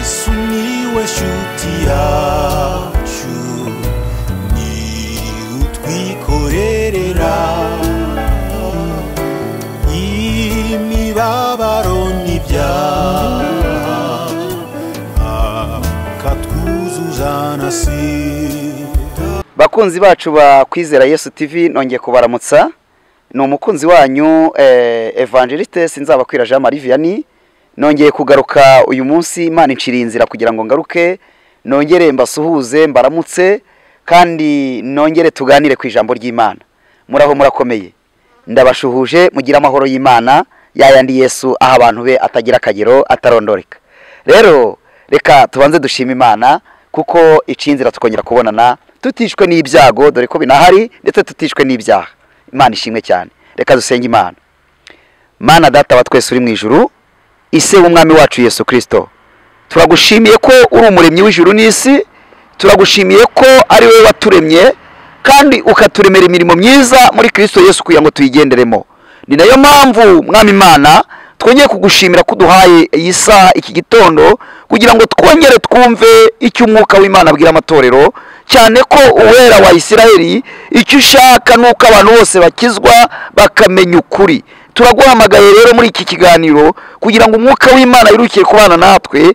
sumiłeś utiaciu ni utwikorerera imibabaro n'ibyaha akatwuzuza na sida bakunzi bacu ba kwizera yesu tv nongeye kubaramutsa ni umukunzi wanyu eh, evangeliste sinzabakwira jean marie vianney nongeye kugaruka uyu munsi imana inciriye inzira kugira ngo ngaruke nongere mbasuhuze mbaramutse kandi nongere tuganire ku ijambo ry'imana muraho murakomeye ndabashuhuje mugire amahoro y'imana yayandi yesu aha abantu be atagira akagero atarondoreka rero reka tubanze dushima imana kuko icinzira tukongera kubonana tutishwe n'ibyago dore ko binahari ndetse tutishwe n'ibyaha imana ishimwe cyane reka dusenge imana mana data wa twese uri mu ijuru ise w'umwami wacu yesu kirisito turagushimiye ko uri umuremyi w'ijuru n'isi turagushimiye ko ari wowe waturemye kandi ukaturemera imirimo myiza muri kirisito yesu kugira ngo tuyigenderemo ni nayo mpamvu mwami imana twongeye kugushimira ko uduhaye iyi saha iki gitondo kugira ngo twongere twumve icyo umwuka w'imana abwira amatorero cyane ko uwera wa isirayeli icyo ushaka ni uko abantu bose bakizwa bakamenya ukuri turaguhamagaye rero muri iki kiganiro kugira ngo umwuka w'imana wirukiye kubana natwe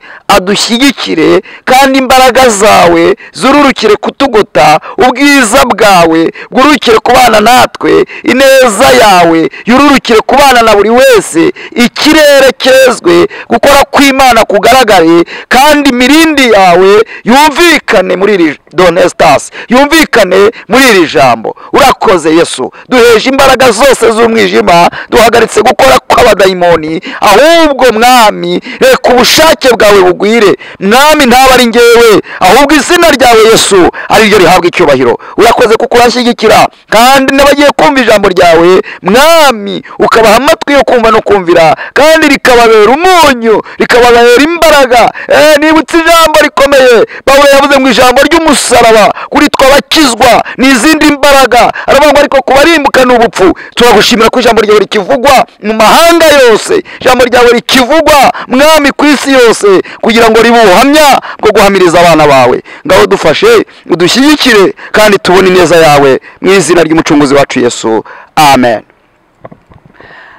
adushyigikire kandi imbaraga zawe zururukire kutugota ubwiza bwawe bwurukire kubana natwe ineza yawe yururukire kubana na buri wese ikirere cyezwe gukora kw'imana kugaragare kandi imirindi yawe yumvikane muri iri donesitasi yumvikane muri iri jambo urakoze yesu duheje imbaraga zose z'umwijima duhagaritse gukora kw'abadayimoni ahubwo mwami reka ubushake bwawe bugwire mwami ntaba ari ngewe ahubwo izina ryawe yesu ari ryo rihabwa icyubahiro urakoze kuko uranshyigikira kandi n'abagiye kumva ijambo ryawe mwami ukabaha amatwi yo kumva no kumvira kandi rikababera umunyu rikababera imbaraga Eh, nibutse ijambo rikomeye pawulo yavuze mu ijambo ry'umusaraba kuri twe abakizwa ni izindi mbaraga aravuga ngo ariko kubarimbuka ni ubupfu turagushimira ko ijambo ryawe rikivugwa mu mahanga yose ijambo ryawe rikivugwa mwami ku isi yose kugira ngo ribe ubuhamya bwo guhamiriza abana bawe ngaho dufashe udushyigikire kandi tubone ineza yawe mu izina ry'umucunguzi wacu yesu amen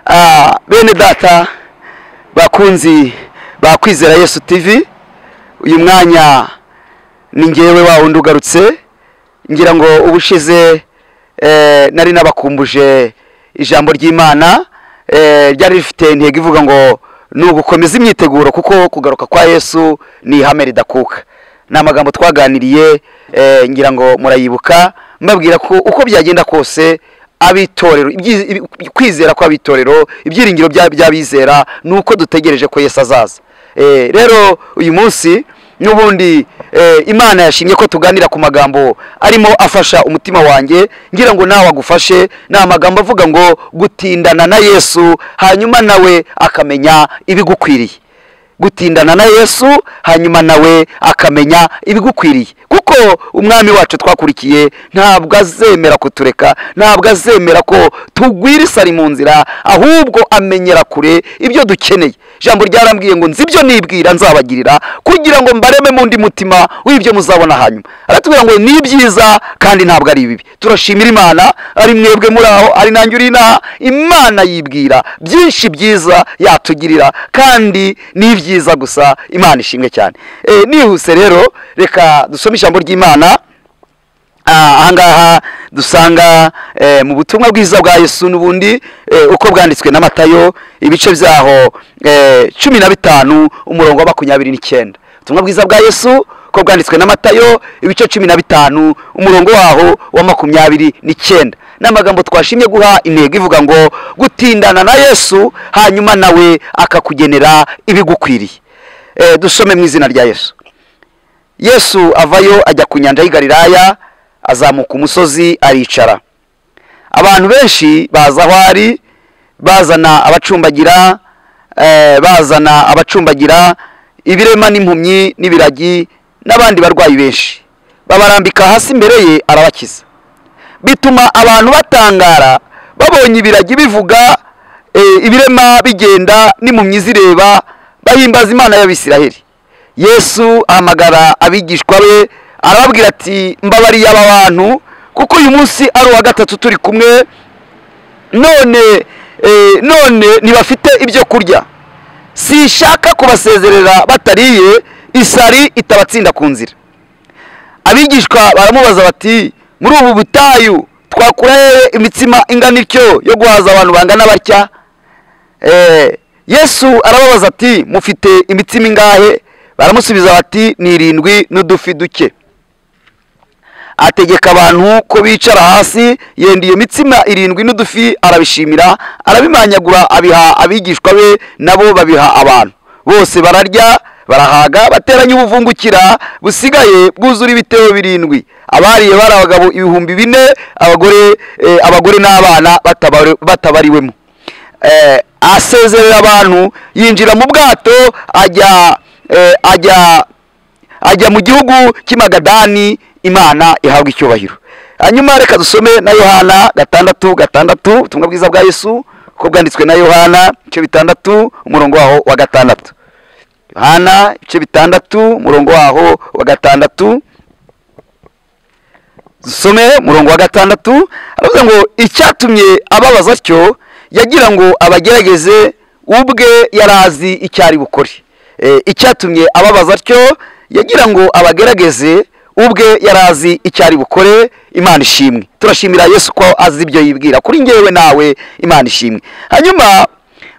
Ah, bene data bakunzi ba kwizera yesu tv uyu mwanya ni ngewe wa wundi ugarutse ngira ngo ubushize eh, nari nabakumbuje ijambo ry'imana eh, ryari rifite intego ivuga ngo ni ugukomeza imyiteguro kuko kugaruka kwa yesu ni ihame ridakuka ni amagambo twaganiriye eh, ngira ngo murayibuka mbabwira ko uko byagenda kose abitorero ibyi- ibi- kwizera kw'abitorero ibyiringiro bya- by'abizera ni uko dutegereje ko yesu azaza Eh, rero uyu munsi n'ubundi eh, imana yashimye ko tuganira ku magambo arimo afasha umutima wanjye ngira ngo nawe agufashe ni amagambo avuga ngo gutindana na yesu hanyuma nawe akamenya ibigukwiriye gutindana na yesu hanyuma nawe akamenya ibigukwiriye kuko umwami wacu twakurikiye ntabwo azemera kutureka ntabwo azemera ko tugwira isari mu nzira ahubwo amenyera kure ibyo dukeneye ijambo ryarambwiye ngo nzi ibyo nibwira nzabagirira kugira ngo mbareme mu ndi mutima w'ibyo muzabona hanyuma aratubwira ngo ni ibyiza kandi ntabwo ari bibi turashimira imana ari mwebwe muri aho ari nanjye uri inaha imana yibwira byinshi byiza yatugirira kandi ni ibyiza gusa imana ishimwe cyane Eh, nihuse rero reka dusome ijambo ry'imana Ah, ahangaha dusanga eh, mu butumwa bwiza bwa yesu n'ubundi eh, uko bwanditswe na matayo ibice byaho eh, cumi na bitanu umurongo wa makumyabiri n'icyenda ubutumwa bwiza bwa yesu uko bwanditswe na matayo ibice cumi na bitanu umurongo waho wa makumyabiri n'icyenda ni amagambo twashimye guha intego ivuga ngo gutindana na yesu hanyuma nawe akakugenera ibigukwiriye Eh, dusome mu izina rya yesu yesu avayo ajya ku nyanja y'i galilaya azamuka umusozi aricara abantu benshi baza aho ari bazana abacumbagira eh, bazana abacumbagira ibirema n'impumyi n'ibiragi n'abandi barwayi benshi babarambika hasi imbere ye arabakiza bituma abantu batangara babonye ibiragi bivuga eh, ibirema bigenda n'impumyi zireba bahimbaza imana y'abisiraheli yesu ahamagara abigishwa be arababwira ati mbabariye aba bantu kuko uyu munsi ari uwa gatatu turi kumwe none eh, none ntibafite ibyo kurya sinshaka kubasezerera batariye isari itabatsinda ku nzira abigishwa baramubaza bati muri ubu butayu twakura hehe imitsima ingana ityo yo guhaza abantu bangana batya Eh, yesu arababaza ati mufite imitsima ingahe baramusubiza bati ni irindwi n'udufi duke ategeka abantu ko bicara hasi yenda iyo mitsima irindwi n'udufi arabishimira arabimanyagura abiha abigishwa be nabo babiha abantu bose bararya barahaga bateranya ubuvungukira busigaye bwuzura ibitebo birindwi abariye bari abagabo ibihumbi bine abagore eh, abagore n'abana batabari- batabariwemo eh, asezerera abantu yinjira mu bwato ajya eh, ajya ajya mu gihugu cy'imagadani imana ihabwa icyubahiro hanyuma reka dusome na yohana gatandatu gatandatu ubutumwa bwiza bwa yesu ko bwanditswe na yohana ibice bitandatu umurongo waho wa gatandatu yohana ibice bitandatu umurongo waho wa gatandatu dusome umurongo wa gatandatu aravuga ngo icyatumye ababaza atyo yagira ngo abagerageze ubwe yari azi icyo ari bukore Eh, icyatumye ababaza atyo yagira ngo abagerageze ubwe yari azi icyo ari bukore imana ishimwe turashimira yesu ko azi ibyo yibwira kuri ngewe nawe imana ishimwe hanyuma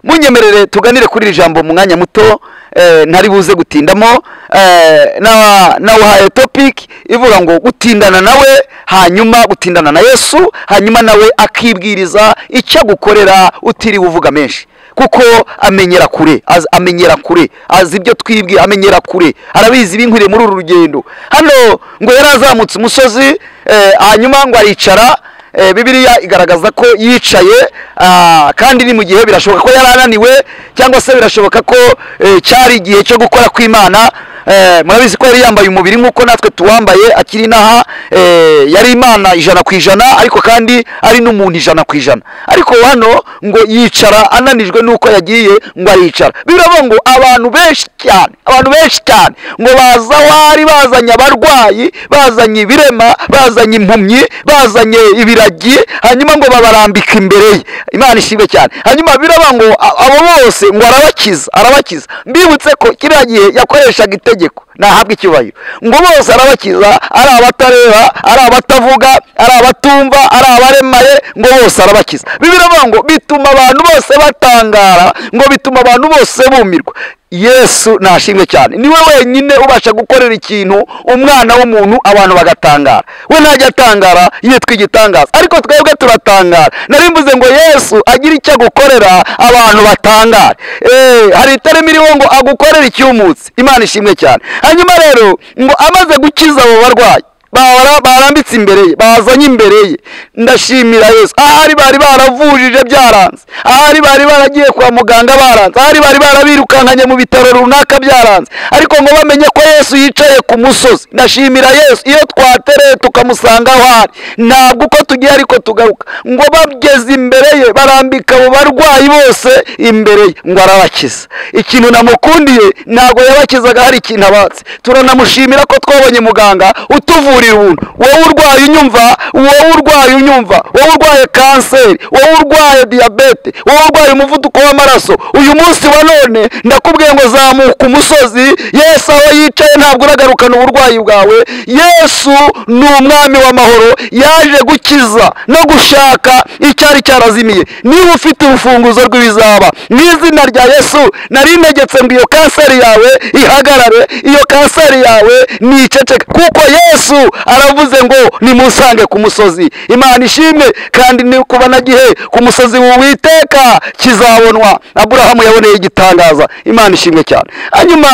munyemerere tuganire kuri iri jambo mu mwanya muto eh, ntari buze gutindamo eh, na- nawuhaye topic ivuga ngo gutindana nawe hanyuma gutindana na yesu hanyuma nawe akibwiriza icyo agukorera utiriwe uvuga menshi kuko amenyera kure az- amenyera kure azi ibyo twibwe amenyera kure arabizi ibinkwiriye muri uru rugendo hano ngo yari azamutse umusozi eh, hanyuma ngo aricara Eh, bibiliya igaragaza ko yicaye ah, kandi ni mu gihe birashoboka ko yari ananiwe cyangwa se birashoboka ko eh, cyari igihe cyo gukora kw'imana Eh, murabizi ko yari yambaye umubiri nk'uko natwe tuwambaye akiri inaha eh, yari imana ijana ku ijana ariko kandi ari n'umuntu ijana ku ijana ariko hano ngo yicara ananijwe n'uko yagiye ngo aricara biravuga ngo abantu benshi cyane abantu benshi cyane ngo baza aho ari bazanye abarwayi bazanye ibirema bazanye impumyi bazanye ibiragi hanyuma ngo babarambika imbere ye imana ishimwe cyane hanyuma biravuga ngo a- abo bose ngo arabakiza arabakiza mbibutse ko kiriya gihe yakoreshaga itegeko ntahabwe icyubahiro ngo bose arabakiza ari abatareba ari abatavuga ari abatumva ari abaremaye ngo bose arabakiza bibiri ngo bituma abantu bose batangara ngo bituma abantu bose bumirwa yesu ntashimwe cyane niwe wenyine ubasha gukorera ikintu umwana w'umuntu abantu bagatangara we ntajya atangara yitwa igitangaza ariko twebwe turatangara nari mvuze ngo yesu agira icyo agukorera abantu batangara Eh, hari itarimo iriho ngo agukorere icyumutsi imana ishimwe cyane hanyuma rero ngo amaze gukiza abo barwayi bara- barambitse imbere ye bazanye imbere ye ndashimira yesu ahari bari baravujije byaranze ahari bari baragiye kwa muganga baranze ahari bari barabirukankanye mu bitaro runaka byaranze ariko ngo bamenye ko yesu yicaye ku musozi ndashimira yesu iyo twatereye tukamusanga aho ari ntabwo uko tugiye ariko tugaruka ngo bageze imbere ye barambika abo barwayi bose imbere ye ngo arabakiza ikintu namukundiye ntabwo yabakizaga hari ikintu abatse turanamushimira ko twabonye muganga utuvurira ubuntu wowe urwaye unyumva wowe urwaye unyumva wowe urwaye kanseri wowe urwaye diyabete wowe urwaye umuvuduko w'amaraso uyu munsi wa none ndakubwiye ngo zamuka umusozi yesu aho yicaye ntabwo uragarukana uburwayi bwawe yesu ni umwami w'amahoro yaje gukiza no gushaka icyari cyarazimiye niba ufite urufunguzo rw'ibizaba mu izina rya yesu nari ntegetse ngo iyo kanseri yawe ihagarare iyo kanseri yawe niceceke kuko yesu aravuze ngo nimusange ku musozi imana ishimwe kandi ni kuba na gihe ku musozi w'uwiteka kizabonwa aburahamu yaboneye igitangaza imana ishimwe cyane hanyuma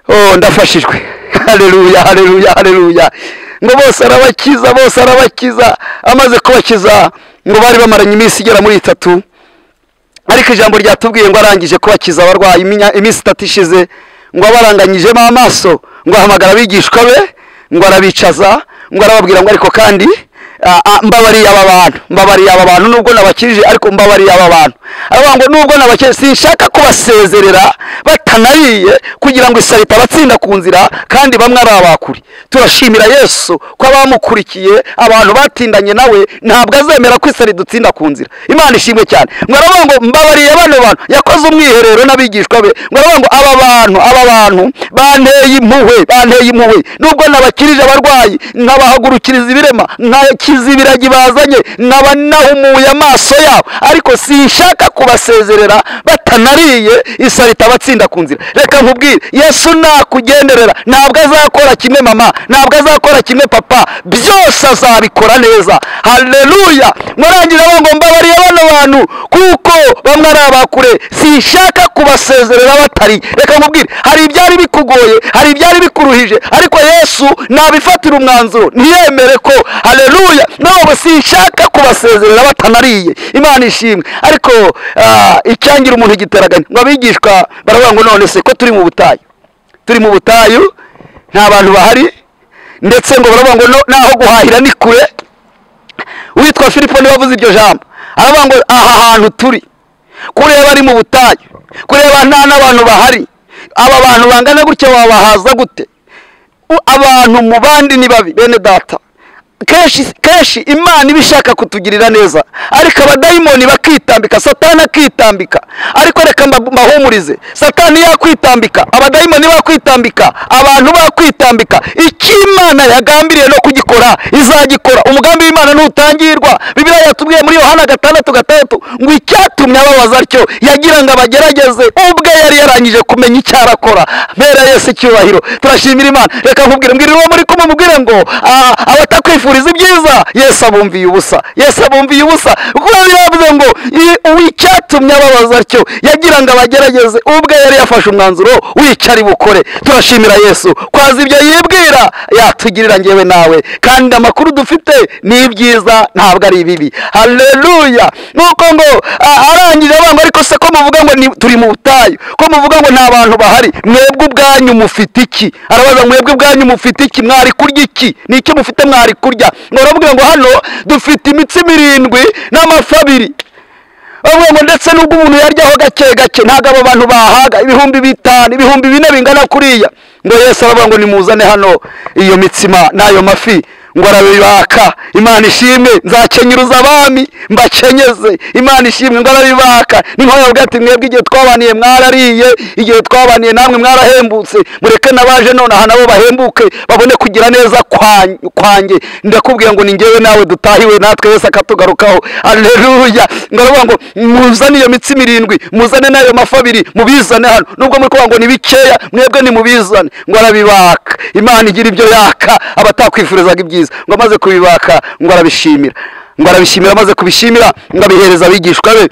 oh ndafashijwe haleluya haleluya haleluya ngo bose arabakiza bose arabakiza amaze kubakiza ngo bari bamaranye iminsi igera muri itatu ariko ijambo ryatubwiye ngo arangije kubakiza abarwayi iminya- iminsi itatu ishize ngo abaranganyijemo amaso ngo ahamagara abigishwa be ngo arabicaza ngo arababwira ngo ariko kandi Ah, ah, mbabariye aba bantu mbabariye aba bantu nubwo nabakirije ariko mbabariye aba bantu aravuga ngo nubwo nabakirije sinshaka kubasezerera batanariye kugira ngo isari itabatsinda ku nzira kandi bamwe ari abakuri turashimira yesu ko abamukurikiye abantu batindanye nawe ntabwo azemera ko isari dutsinda ku nzira imana ishimwe cyane ngo aravuga ngo mbabariye bano bantu yakoze umwiherero n'abigishwa be ngo aravuga ngo aba bantu aba bantu banteye impuhwe banteye impuhwe nubwo nabakirije abarwayi nkabahagurukiriza ibirema nkakiza ibiragi bazanye nkaba nahumuye amaso yabo ariko sinshaka kubasezerera batanariye isari itabatsinda ku nzira reka nkubwire yesu nakugenderera ntabwo azakora kimwe mama ntabwo azakora kimwe papa byose azabikora neza haleluya murangiza ngo mbabariye bano bantu kuko bamwe ari abakure sinshaka kubasezerera batari reka nkubwire hari ibyari bikugoye hari ibyari bikuruhije ariko yesu nabifatira umwanzuro ntiyemere ko haleluya nabo sinshaka kubasezerera batanariye imana ishimwe ariko ah, icyangira umuntu igiteraganya ngo abigishwa baravuga ngo none se ko turi mu butayu turi mu butayu nta bantu bahari ndetse ngo baravuga ngo no- naho guhahira ni kure witwa filipo niwe wavuze iryo jambo aravuga ngo aha hantu turi kureba ari mu butayu kureba nta n'abantu bahari aba bantu bangana gutya wabahaza gute U- abantu mu bandi ni babi bene data kenshi kenshi imana iba ishaka kutugirira neza ariko abadayimoni bakitambika satani akitambika ariko reka mba- mbahumurize satani yakwitambika abadayimoni bakwitambika abantu bakwitambika icyo imana yagambiriye no kugikora izagikora umugambi w'imana ntutangirwa bibiliya yatubwiye muri yohana gatandatu gatandatu ngo icyatumye ababaza atyo yagira ngo abagerageze ubwe yari yarangije kumenya icyo arakora mpera yesu icyubahiro turashimira imana reka nkubwire mbwira uwo muri kumwe mubwire ngo ah, abatakwifuriza ibyiza yesu abumviye ubusa yesu abumviye ubusa kuko biravuze ngo i- uw'icyatumye ababaza atyo yagira ngo abagerageze ubwe yari yafashe umwanzuro wica ari bukore turashimira yesu kwaza ibyo yibwira yatugirira ngewe nawe kandi amakuru dufite ni ibyiza ntabwo ari ibibi haleluya nuko ngo ah, arangije avuga ngo ariko se ko muvuga ngo ni- turi mu butayu ko muvuga ngo nta bantu bahari mwebwe ubwanyu mufite iki arabaza ngo mwebwe ubwanyu mufite iki mwari kurya iki ni iki mufite mwari kurya ngo baramubwira ngo hano dufite imitsi mirindwi n'amafi abiri bavuga ngo ndetse n'ubwo umuntu yaryaho gake gake ntabwo abo bantu bahaga ibihumbi bitanu ibihumbi bine bingana kuriya ngo yesu aravuga ngo nimuzane hano iyo mitsima n'ayo mafi ngo arabibaka imana ishimwe nzakenyuruza abami mbakenyeze imana ishimwe ngo arabibaka niho yavuga ati mwebwe igihe twabaniye mwarariye igihe twabaniye namwe mwarahembutse mureke n'abaje nonaha nabo bahembuke babone kugira neza kwan- kwanjye ndakubwira ngo ni ngewe nawe dutahiwe natwe yesu akatugarukaho aleluya ngo aravuga ngo muzane iyo mitsi mirindwi muzane n'ayo mafi abiri mubizane hano nubwo muri kuvuga ngo ni bikeya mwebwe nimubizane ngo arabibaka imana igira ibyo yaka abatakwifurizaga ibyiza ngo amaze kubibaka ngo arabishimira ngo arabishimira amaze kubishimira ngo abihereza abigishwa be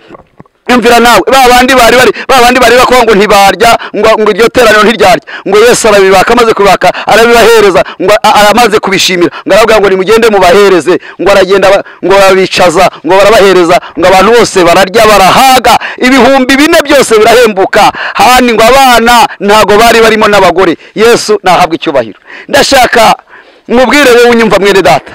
imvira nawe ba bandi bari bari ba bandi bari bakuvuga ngo ntibarya ngo ngo iryo teraniro ntiryarya ngo yesu arabibaka amaze kubibaka arabibahereza ngo a- aramaze kubishimira ngo arababwira ngo nimugende mubahereze ngo aragenda aba- ngo barabicaza ngo barabahereza ngo abantu bose bararya barahaga ibihumbi bine byose birahembuka hani ngo abana ntago bari barimo n'abagore yesu nahabwa icyubahiro ndashaka mubwire wowe unyumva mwene data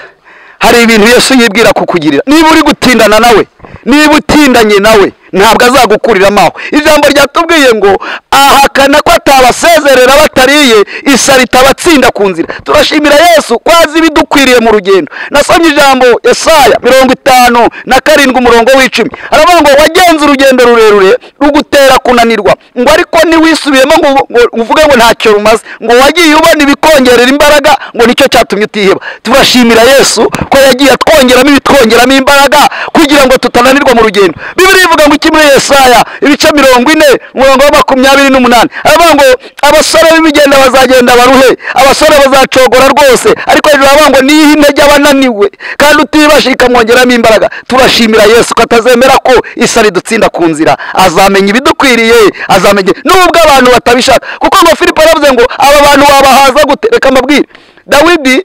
hari ibintu yesu yibwira kukugirira niba uri gutindana nawe niba utindanye nawe ntabwo azagukurira amaho ijambo ryatubwiye ngo ahakana ko atabasezerera batariye isari itabatsinda ku nzira turashimira yesu ko azi ibidukwiriye mu rugendo nasomye ijambo esaya mirongo itanu na karindwi umurongo w'icumi aravuga ngo wagenze urugendo rurerure rugutera kunanirwa ngo ariko niwisubiyemo ngo ngo uvuge ngo ntacyo rumaze ngo wagiye ubona ibikongerera imbaraga ngo nicyo cyatumye utiheba turashimira yesu ko yagiye atwongeramo ibitwongeramo imbaraga kugira ngo tutananirwa mu rugendo bibiri ivuga ngo iki muri yesaya ibice mirongo ine umurongo wa makumyabiri n'umunani aravuga ngo abasore b'ibigenda bazagenda baruhe abasore bazacogora rwose ariko hejuru aravuga ngo niyihe intege abananiwe kandi utibashika ikamwongeramo imbaraga turashimira yesu ko atazemera ko isari dutsinda ku nzira azamenya ibidukwiriye azamenya nubwo abantu batabishaka kuko ngo filipo aravuze ngo aba bantu wabahaza gute reka mbabwire dawidi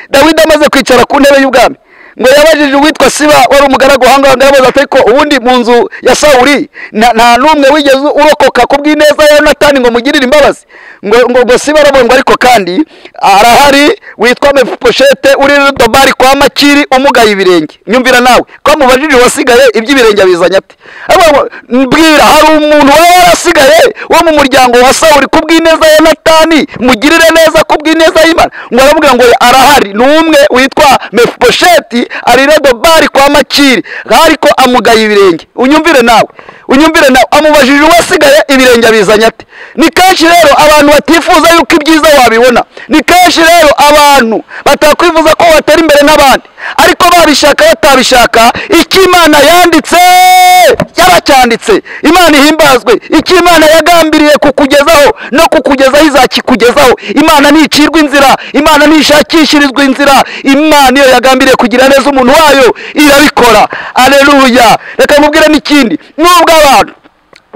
dawidi amaze kwicara ku ntebe y'ubwami ngo yabajije uwitwa siba wari umugaragu ahangaha ngo yabaza ati ariko ubundi mu nzu ya sawuli nta nta n'umwe wigeze urokoka ku bw'ineza ya yonatani ngo mugirire imbabazi ngo ngo ngo si barabongo ariko kandi arahari witwa mefuposhete uri rudobari kwa makiri umugaye ibirenge nyumvira nawe ko mubajije wasigaye iby'ibirenge abizanye ati Ariko ngo, mbwira hari umuntu waba warasigaye wo mu muryango wa sawuri ku bw'ineza ya natani mugirire neza ku bw'ineza y'imana ngo aramubwira ngo arahari ni umwe witwa mefuposheti ari redobari kwa makiri ariko amugaye ibirenge unyumvire nawe unyumvire nawe amubajije uwasigaye ibirenge abizanye ate ni kenshi rero abantu batifuza yuko ibyiza wabibona ni kenshi rero abantu batakwifuza ko watera imbere n'abandi ariko babishaka batabishaka icyo imana yanditse yaracyanditse imana ihimbazwe icyo imana yagambiriye kukugezaho no kukugezaho izakikugezaho imana nticirwa inzira imana ntishakishirizwa inzira imana iyo yagambiriye kugira neza umuntu wayo irabikora aleluya reka mubwire n'ikindi nubwo abantu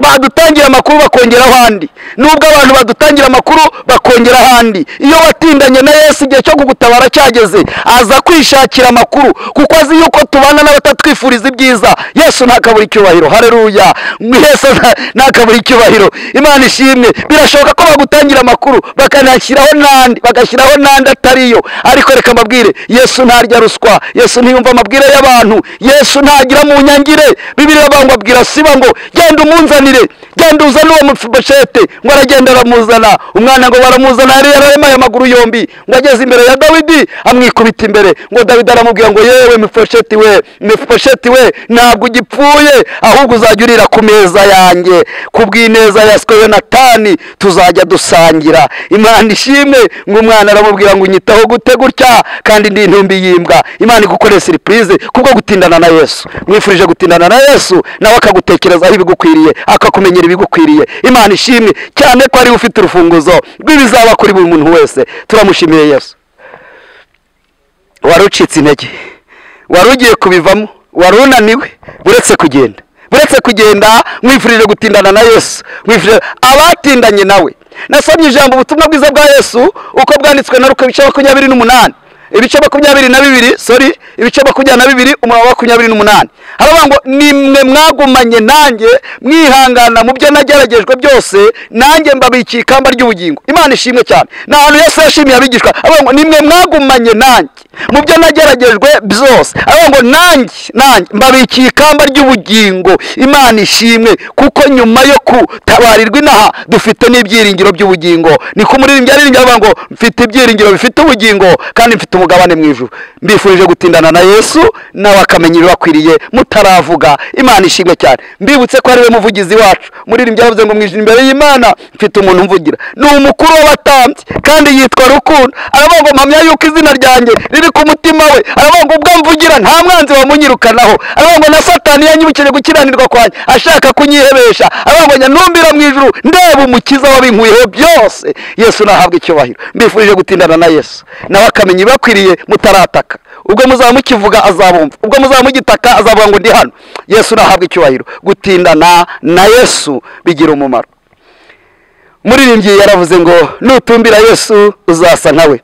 badutangira amakuru bakongera ahandi nubwo abantu badutangira amakuru bakongera ahandi iyo watindanye na yesu igihe cyo kugutabara cyageze aza kwishakira amakuru kuko azi yuko tubana n'abatatwifuriza ibyiza yesu ntakabura icyubahiro hareruya yesu nta- ntakabura icyubahiro imana ishimwe birashoboka ko bagutangira amakuru bakanashyiraho n'andi bagashyiraho n'andi atariyo ariko reka mbabwire yesu ntarya ruswa yesu ntiyumva amabwire y'abantu yesu ntagira mu nyangire bibiriya bangwa abwira siba ngo genda umunzanire genda uzane uwo mufiboshete ngo aragenda aramuzana umwana ngo baramuzana yari yararemaye amaguru yombi ngo ageze imbere ya dawidi amwikubita imbere ngo dawidi aramubwira ngo yewe mifosheti we mifosheti we ntabwo ugipfuye ahubwo uzajya urira ku meza yanjye ku bw'ineza yaswe yonatani tuzajya dusangira imana ishimwe ngo umwana aramubwira ngo unyitaho gute gutya kandi ndi intumbi y'imbwa imana igukore siripurize kubwo gutindana na yesu mwifurije gutindana na yesu nawe akagutekerezaho ibigukwiriye akakumenyera ibigukwiriye imana ishimwe cyane ko ariwe ufite urufunguzo rw'ibizaba kuri buri muntu wese turamushimiye yesu wari ucitse intege wari ugiye kubivamo wari unaniwe uretse kugenda uretse kugenda mwifurije gutindana na yesu mwifurije abatindanye nawe nasomye ijambo ubutumwa bwiza bwa yesu uko bwanditswe na ruka ibice makumyabiri n'umunani ibice makumyabiri na bibiri sorry ibice makumyabiri na bibiri umurongo wa makumyabiri n'umunani haravuga ngo nimwe mwagumanye nanjye mwihangana mu byo nageragejwe byose nanjye mbabikiye ikamba ry'ubugingo imana ishimwe cyane ni ahantu yesu yashimiye abigishwa aravuga ngo nimwe mwagumanye nanjye mu byo nageragejwe byose aravuga ngo nanjye nanjye mbabikiye ikamba ry'ubugingo imana ishimwe kuko nyuma yo gutabarirwa inaha dufite n'ibyiringiro by'ubugingo niko umuririmbyi aririmbye aravuga ngo mfite ibyiringiro bifite ubugingo kandi mfite umugabane mu ijuru mbifurije gutindana na yesu nawe akamenya ibibakwiriye mutaravuga imana ishimwe cyane mbibutse ko ariwe muvugizi wacu umuririmbyi aravuze ngo mwijina imbere y'imana mfite umuntu umvugira ni umukuru w'abatambyi kandi yitwa rukundo aravuga ngo mpamya yuko izina ryanjye riri ku mutima we aravuga ngo ubwo mvugira nta mwanzi wamunyirukanaho aravuga ngo na satani yanyibukije gukiranirwa kwanjye ashaka kunyihebesha aravuga ngo nyanumbira mu ijuru ndeba umukiza wabinkuyeho byose yesu nahabwa icyubahiro mbifurije gutindana na yesu nawe akamenya ibibakwiriye mutarataka ubwo muzaba mukivuga azabumva ubwo muzaba mugitaka azavuga ngo ndi hano yesu nahabwa icyubahiro gutindana na yesu bigira umumaro muririmbyi yaravuze ngo nutumbira yesu uzasa nkawe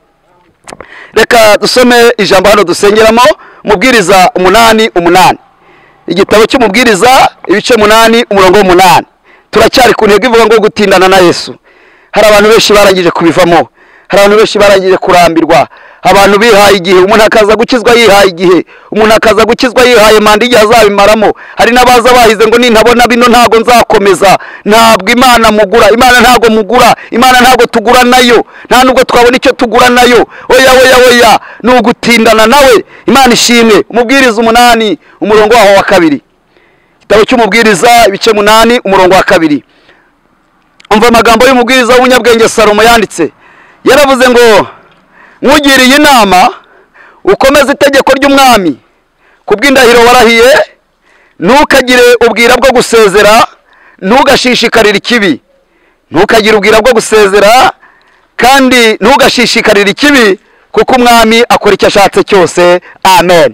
reka dusome ijambo hano dusengeramo mubwiriza umunani umunani igitabo cy'umubwiriza ibice umunani umurongo w'umunani turacyari ku ntego ivuga ngo gutindana na yesu hari abantu benshi barangije kubivamo hari abantu benshi barangije kurambirwa abantu bihaye igihe umuntu akaza gukizwa yihaye igihe umuntu akaza gukizwa yihaye manda igihe azabimaramo hari n'abaza bahize ngo nintabona bino ntago nzakomeza ntabwo imana mugura imana ntago mugura imana ntago tugura nayo nta nubwo twabona icyo tugura nayo oya oya oya ni ugutindana nawe imana ishimwe umubwiriza umunani umurongo waho wa kabiri igitabo cy'umubwiriza ibice munani umurongo wa kabiri umva amagambo y'umubwiriza w'umunyabwenge salomo yanditse yaravuze ngo nkugiriye inama ukomeze itegeko ry'umwami ku bw'indahiro warahiye ntukagire ubwira bwo gusezera ntugashishikarire ikibi ntukagire ubwira bwo gusezera kandi ntugashishikarire ikibi kuko umwami akora icyo ashatse cyose amen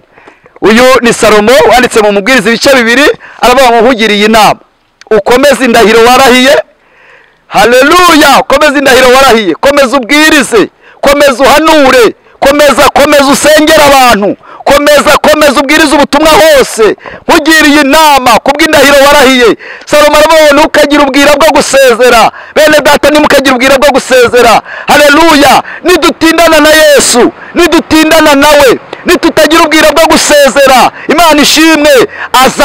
uyu ni salomo wanditse mu mubwiriza ibice bibiri aravuga ngo nkugiriye inama ukomeze indahiro warahiye haleluya komeza indahiro warahiye komeza ubwirize komeza uhanure komeza komeza usengera abantu komeza komeza ubwiriza ubutumwa hose nkugiriye inama kubw'indahiro warahiye salomo arabona ukagira ubwira bwo gusezera bene data nimukagira ubwira bwo gusezera hareruya nidutindana na yesu nidutindana nawe nitutagira ubwira bwo gusezera imana ishimwe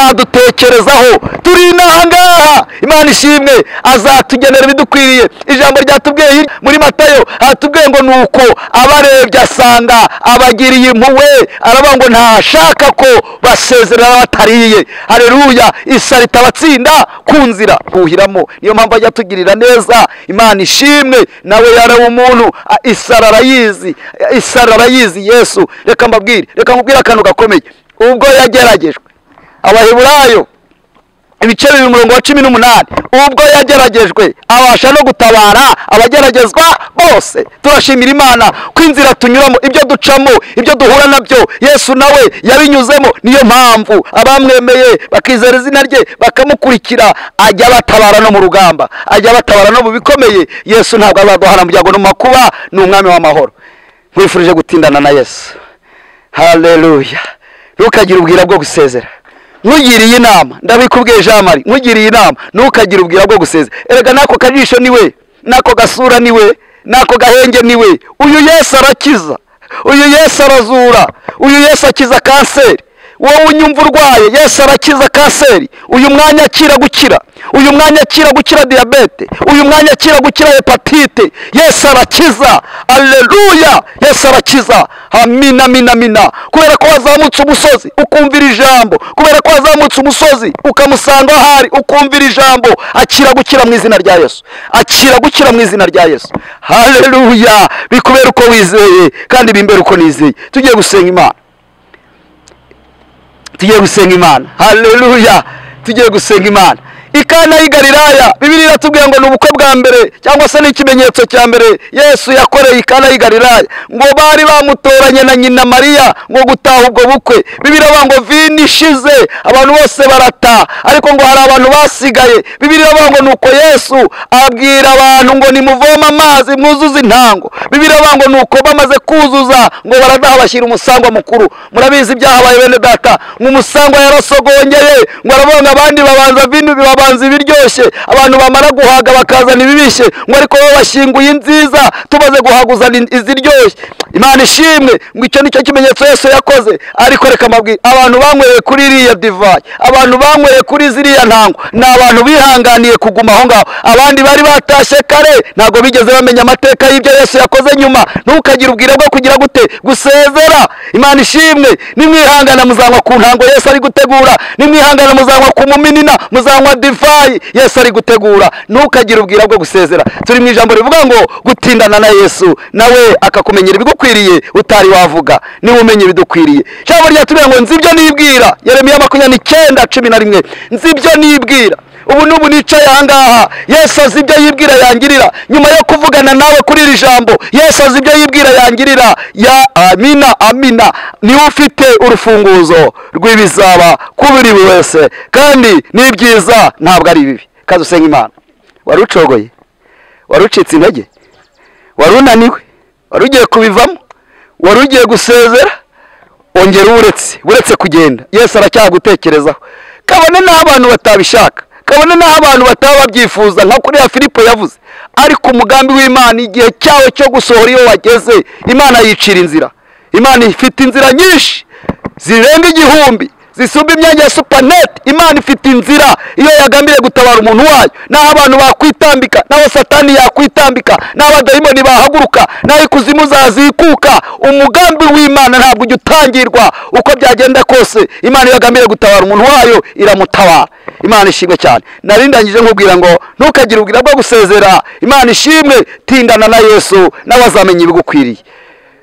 azadutekerezaho turi inaha ngaha imana ishimwe azatugenera ibidukwiriye ijambo ryatubwiye hirya muri matayo aratubwiye ngo ni uko abarebye asanga abagiriye impuwe aravuga ngo ntashaka ko basezerana batariye hareruya isa ritabatsinda ku nzira buhiramo niyo mpamvu ajya atugirira neza imana ishimwe nawe yareba umuntu a- isara arayizi isara arayizi yesu reka mbabwire reka mbabwire akantu gakomeye ubwo yageragejwe abaheburayo ibice bibiri umurongo wa cumi n'umunani ubwo yageragejwe abasha no gutabara abageragezwa bose turashimira imana ko inzira tunyuramo ibyo ducamo ibyo duhura nabyo yesu nawe yabinyuzemo niyo mpamvu abamwemeye bakizera izina rye bakamukurikira ajya batabara no mu rugamba ajya batabara no mu bikomeye yesu ntabwo azaduhana mu byago no mu makuba ni umwami w'amahoro nkwifurije gutindana na yesu haleluya ntukagire ubwira bwo gusezera nkugiriye inama ndabikubwiye jean marie nkugiriye inama ntukagire ubwira bwo gusezera erega n'ako kajisho niwe n'ako gasura niwe n'ako gahenge niwe uyu yesu arakiza uyu yesu arazura uyu yesu akiza kanseri wowe unyumva urwaye yesu arakiza kanseri uyu mwanya akira gukira uyu mwanya akira gukira diyabete uyu mwanya akira gukira hepatite yesu arakiza aleluya yesu arakiza amina amina amina kubera ko wazamutse umusozi ukumvira ijambo kubera ko wazamutse umusozi ukamusanga aho ari ukumvira ijambo akira gukira mu izina rya yesu akira gukira mu izina rya yesu haleluya bikubera uko wizeye kandi bimbere uko nizeye tugiye gusenga imana tugiye gusenga imana haleluya tugiye gusenga imana ikana y'i galilaya bibiri iratubwira ngo ni ubukwe bwa mbere cyangwa se ni ikimenyetso cya mbere yesu yakoreye ikana y'i galilaya ngo bari bamutoranye na nyina mariya ngo gutaha ubwo bukwe bibiri iravuga ngo vini ishize abantu bose barataha ariko ngo hari abantu basigaye bibiri iravuga ngo nuko yesu abwira abantu ngo nimuvome amazi mwuzuze intango bibiri iravuga ngo nuko bamaze kuzuza ngo baradaha bashyira umusangwa mukuru murabizi ibyahabaye bene data ngo umusangwa yarasogongeye ngo aravuga ngo abandi babanza vino babanza ibiryoshye abantu bamara guhaga bakazana ibibishye ngo ariko wowe washyinguye inziza tumaze guhaga uzana in- iziryoshye imana ishimwe ngo icyo ni cyo kimenyetso yesu yakoze ariko reka mabwire abantu banyweye kuri iriya divayi abantu banyweye kuri ziriya ntango ni abantu bihanganiye kuguma aho ngaho abandi bari batashye kare ntabwo bigeze bamenya amateka y'ibyo yesu yakoze nyuma ntukagire ubwira bwo kugira gute gusezera imana ishimwe nimwihangana muzanywa ku ntango yesu ari gutegura nimwihangana muzanywa ku muminina muzanywa divayi yesu ari gutegura ntukagire ubwira bwo gusezera turi mu ijambo rivuga ngo gutindana na yesu nawe akakumenyera ibigukwiriye utari wavuga niwe umenya ibidukwiriye ijambo ryatubwira ngo nzi ibyo nibwira yeremiya makumyabiri n'icyenda cumi na rimwe nzi ibyo nibwira ubu n'ubu nicaye ahangaha yesu azi ibyo yibwira yangirira nyuma yo kuvugana nawe kuri iri jambo yesu azi ibyo yibwira yangirira ya amina amina niwe ufite urufunguzo rw'ibizaba kuri buri wese kandi ni byiza ntabwo ari bibi kazi usenga imana wari ucogoye wari ucitse intege wari unaniwe wari ugiye kubivamo wari ugiye gusezera ongera uretse uretse kugenda yesu aracyagutekerezaho kabone n'aho abantu batabishaka kabone n'aho abantu bataba babyifuza nka kuriya filipo yavuze ariko umugambi w'imana igihe cyawo cyo gusohora iyo wageze imana yicira inzira imana ifite inzira nyinshi zirenga igihumbi zisumba imyanya ya supaneti imana ifite inzira iyo yagambiriye gutabara umuntu wayo naho abantu bakwitambika naho satani yakwitambika naho abadayimoni bahaguruka naho ikuzimu zazikuka umugambi w'imana ntabwo ujya utangirwa uko byagenda kose imana iyo yagambiriye gutabara umuntu wayo iramutabara imana ishimwe cyane narindangije nkubwira ngo ntukagire ubwira bwo gusezera imana ishimwe tindana na yesu nawe azamenya ibigukwiriye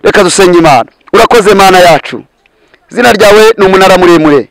reka dusenge imana urakoze mana yacu izina ryawe ni umunara muremure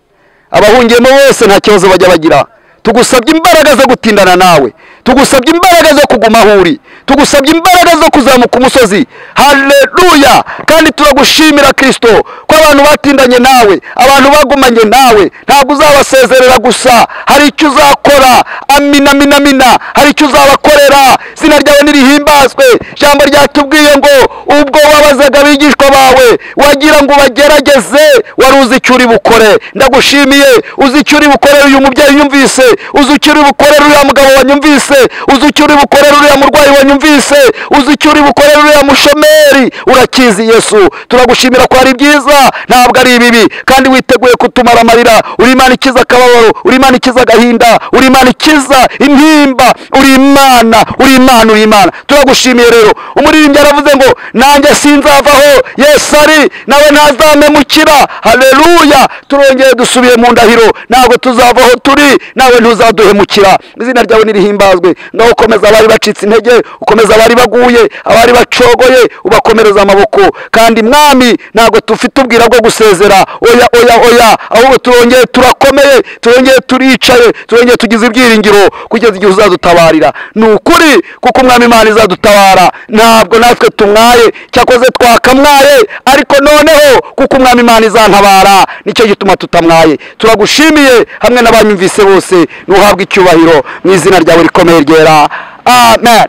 abahungiyemo bose nta kibazo bajya bagira tugusabye imbaraga zo gutindana nawe tugusabye imbaraga zo kuguma aho uri tugusabye imbaraga zo kuzamuka umusozi haleluya kandi turagushimira kirisito ko abantu batindanye nawe abantu bagumanye nawe ntabwo uzabasezerera gusa hari icyo uzakora amina amina amina hari icyo uzabakorera izina ryawe nirihimbazwe ijambo ryatubwiye ngo ubwo wabazaga abigishwa bawe wagira ngo ubagerageze wari uzi icyo uri bukore ndagushimiye uzi icyo uri bukorera uyu mubyeyi unyumvise uzi icyo uri bukorera uriya mugabo wanyumvise uzi icyo uri bukorera uriya murwayi wanyumvise uzi icyo uri bukorera uriya mushomeri urakizi yesu turagushimira ko ari byiza ntabwo ari ibibi kandi witeguye kutumara amarira uri imana ikiza akababaro uri imana ikiza agahinda uri imana ikiza intimba uri imana uri imana uri imana turagushimiye rero umuririmbyi yaravuze ngo nanjye sinzavaho yesu ari nawe ntazamemukira haleluya turongeye dusubiye mu ndahiro ntabwo tuzavaho turi nawe ntuzaduhemukira izina ryawe nirihimbazwe ngaho ukomeza abari bacitse intege ukomeza abari baguye abari bacogoye ubakomereza amaboko kandi mwami ntabwo tufite ubwira bwo gusezera oya oya oya ahubwo turongeye turakomeye turongeye turicaye turongeye tugize ibyiringiro kugeza igihe uzadutabarira ni ukuri kuko umwami imana izadutabara ntabwo natwe tumwaye cyakoze twakamwaye ariko noneho kuko umwami imana izantabara nicyo gituma tutamwaye turagushimiye hamwe n'abanyumvise bose ntuhabwe icyubahiro mu izina ryawe rikomeye ryera amen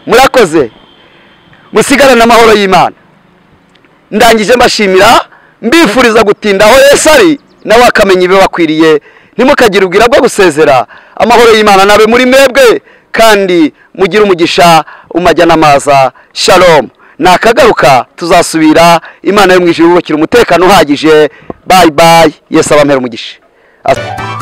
murakoze musigarane amahoro y'imana ndangije mbashimira mbifuriza gutinda aho yesu ari nawe akamenya ibibakwiriye ntimukagire ubwira bwo gusezera amahoro y'imana nabe muri mwebwe kandi mugire umugisha umajya n'amaza shalom nakagaruka tuzasubira imana yo mu ijuru yubakira umutekano uhagije bayi bayi yesu abampera umugisha As-